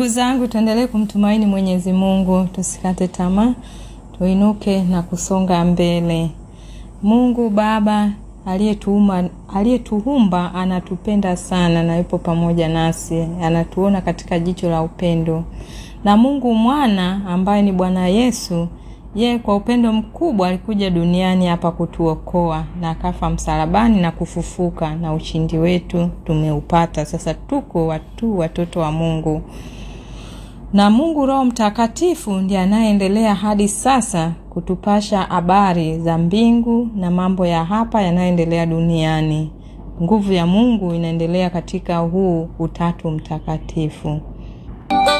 Ndugu zangu, tuendelee kumtumaini Mwenyezi Mungu, tusikate tamaa, tuinuke na kusonga mbele. Mungu Baba aliyetuumba aliyetuumba anatupenda sana na yupo pamoja nasi, anatuona katika jicho la upendo. Na Mungu Mwana ambaye ni Bwana Yesu, ye kwa upendo mkubwa alikuja duniani hapa kutuokoa na akafa msalabani na kufufuka, na ushindi wetu tumeupata. Sasa tuko watu watoto wa Mungu na Mungu Roho Mtakatifu ndiye anayeendelea hadi sasa kutupasha habari za mbingu na mambo ya hapa yanayoendelea duniani. Nguvu ya Mungu inaendelea katika huu utatu mtakatifu.